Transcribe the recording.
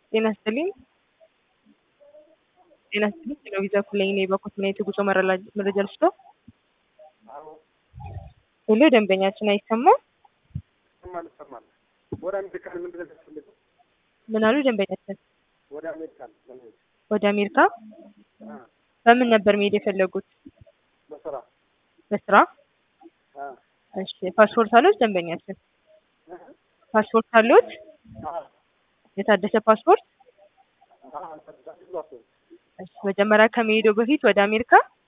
ጤና ይስጥልኝ። ጤና ይስጥልኝ። ቴሌቪዛ ኩለኝ ነው የበኩት ምን የጉዞ መረጃ ልስጦ? ሁሉ ደንበኛችን አይሰማም። ይሰማል ይሰማል። ወደ አሜሪካን ምንድን ነው የሚያስፈልገው? ምን አሉ ደንበኛችን? ወደ አሜሪካን ለመሄድ ወደ አሜሪካ አ በምን ነበር መሄድ የፈለጉት? በስራ በስራ? አ እሺ ፓስፖርት አሉት ደንበኛችን? እ ፓስፖርት አሉት? አ የታደሰ ፓስፖርት? አ ተዛዝሏት እሺ መጀመሪያ ከመሄዱ በፊት ወደ አሜሪካ